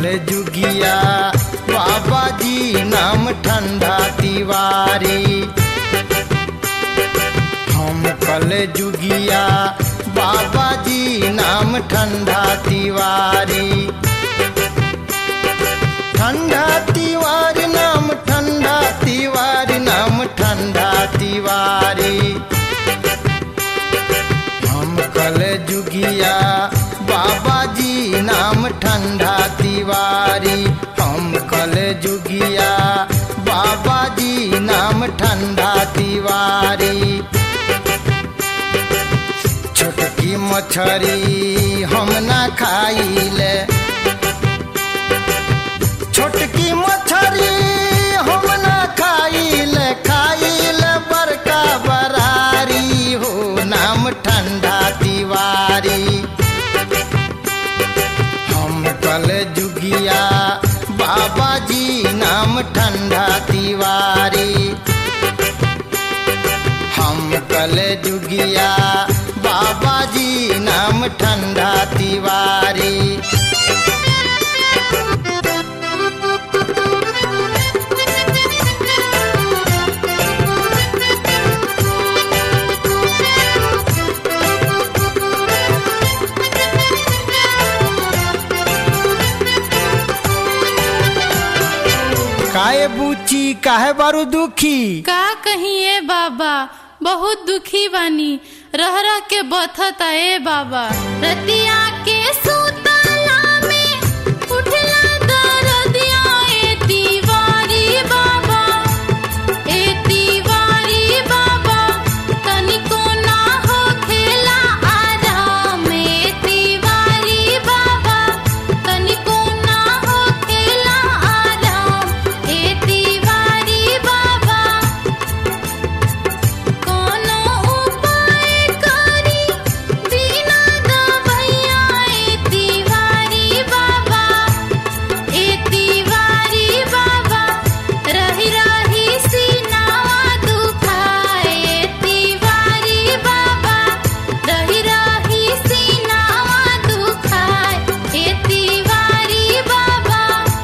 जुगिया बाबा जी नाम ठंडा तिवारी हम कल जुगिया बाबा जी नाम ठंडा तिवारी ठंडा तिवारी नाम ठंडा तिवारी नाम ठंडा तिवारी हम कल जुगिया बाबा जी नाम ठंडा तिवारी हम कल जुगिया बाबा जी नाम ठंडा तिवारी छोटकी मछरी हम ना खाइले छोटकी मछरी हम ना खाइले खाइले बड़का बरारी हो नाम ठंडा तिवारी हम कल जुगिया बाबा जी नाम ठंडा तिवारी हम कल जुगिया बाबा जी नाम ठंडा तिवारी काहे बूची काहे बारू दुखी का कहिए बाबा बहुत दुखी बानी रह रह के बथता ए बाबा रतिया के सुतला में उठला दरदिया ए तिवारी बाबा ए तिवारी बाबा तनिको ना हो खेला आराम ए तिवारी बाबा तनिको ना हो खेला आराम ए तिवारी बाबा कोनो उपाय करी बिना दवैया ए तिवारी बाबा ए तिवारी बाबा रही रही सीनावा दुखाए ए तिवारी बाबा रही रही सीनावा दुखाए ए तिवारी बाबा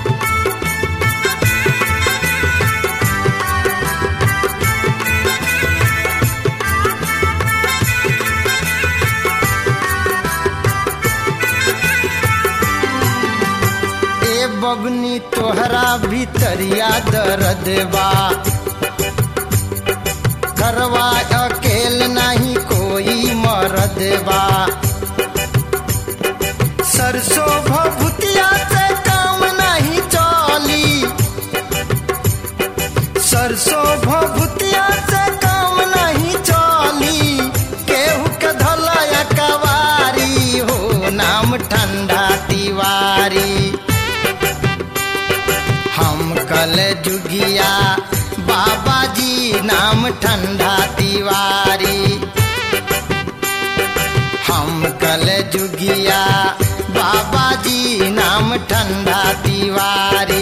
ए बबनी तोहरा भीतरिया दर्द बा घरवा अकेल नहीं कोई मरद बा सरसों भभुतिया से काम नहीं चली सरसों भभुतिया से काम नहीं चली केहू के धलया कवारी हो नाम ठंडा तिवारी हम कल जुगिया बाबा जी नाम ठंडा तिवारी हम कल जुगिया बाबा जी नाम ठंडा तिवारी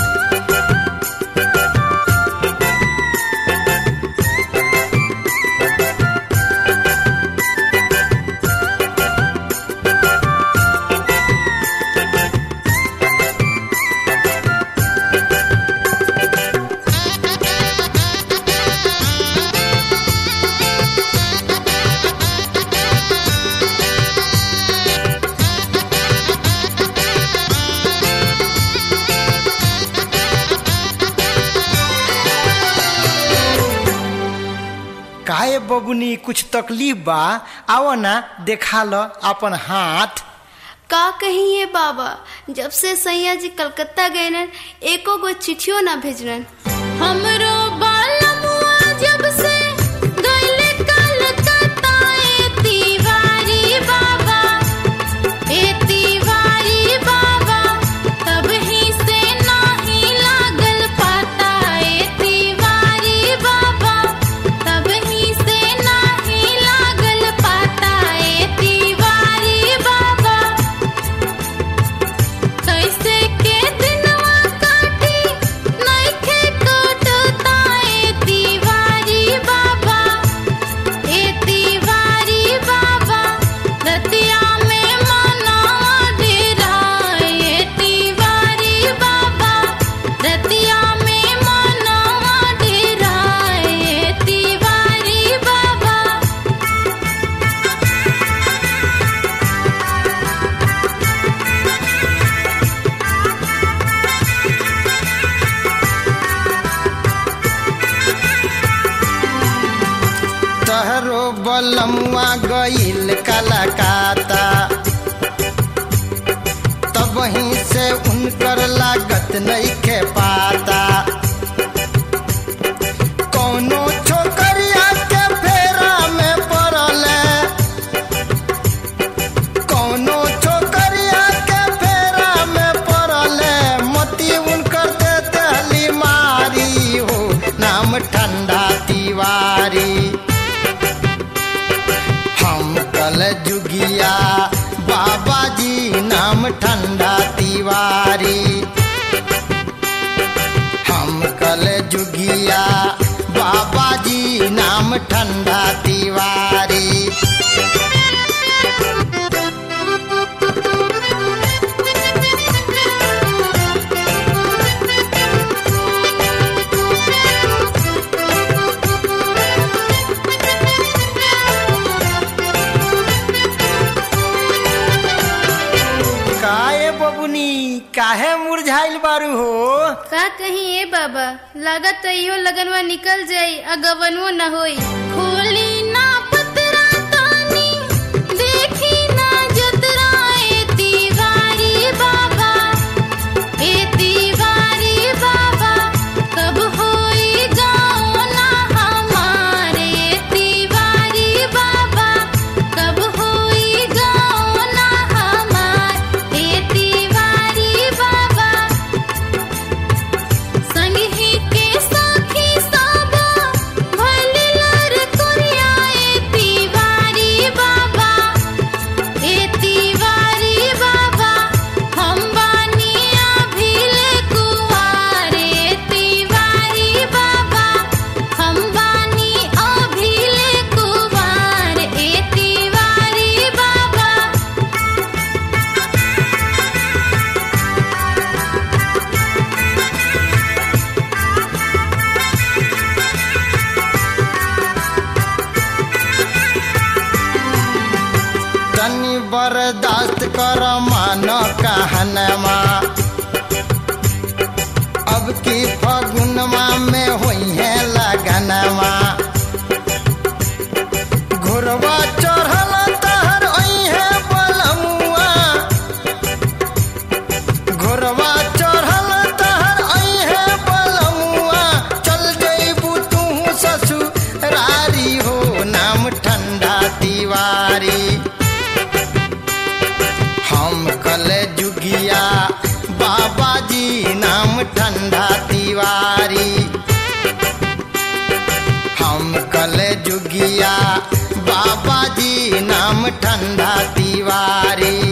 काहे बबुनी कुछ तकलीफ बा आओ ना देखा लो अपन हाथ का कहिए बाबा जब से सैया जी कलकत्ता गए न एको गो चिट्ठियो ना भेजलन हमरो बालमुआ जब से गइले कलकत्ता ए तिवारी बाबा ए तिवारी बाबा तब ही से नाही लागल पाता ए तिवारी बाबा तब ही से नाही लागल पाता ए तिवारी बाबा कैसे के दिनवा काटी नइखे कटता बलमुआ गईल कलकाता तब ही से उनकर लागत नहीं खे पाता कौनो छोकरिया के फेरा में पड़ल कौनो छोकरिया के फेरा में पड़ल मती उनकर दे दहली मारी हो नाम ठंडा तिवारी हम कल जुगिया बाबा जी नाम ठंडा तिवारी हम कल जुगिया बाबा जी नाम ठंडा तिवारी काहे बबुनी काहे मुरझाइल बारू हो का कहीं ए बाबा लागत तो इहो लगनवा निकल जाई आ गवनवो न होई खोली ना पतरा तानी देखी ना जतरा ए तिवारी बाबा ए तिवारी बाबा कब होई गाँव ना हमारे तिवारी बाबा कब होई गाँव ना हमार ए तिवारी बाबा संगही के साथी साबा भलिलर कोरिया ए तिवारी बाबा ए तिवारी बाबा हम बानिया भीले कुवारे तिवारी बाबा हम बानी अभिले कुवार ए तिवारी बाबा तनी बर्दाश्त कर मान कहनमा अब की फगुनमा में हुई है लगनमा घुरवा चढ़ल तहर ओई है बलमुआ घुरवा चढ़ल तहर ओई है बलमुआ चल जइबू तू ससुरारी हो नाम ठंडा तिवारी हम कल जुगिया बाबा जी नाम ठंडा तिवारी हम कल जुगिया बाबा जी नाम ठंडा तिवारी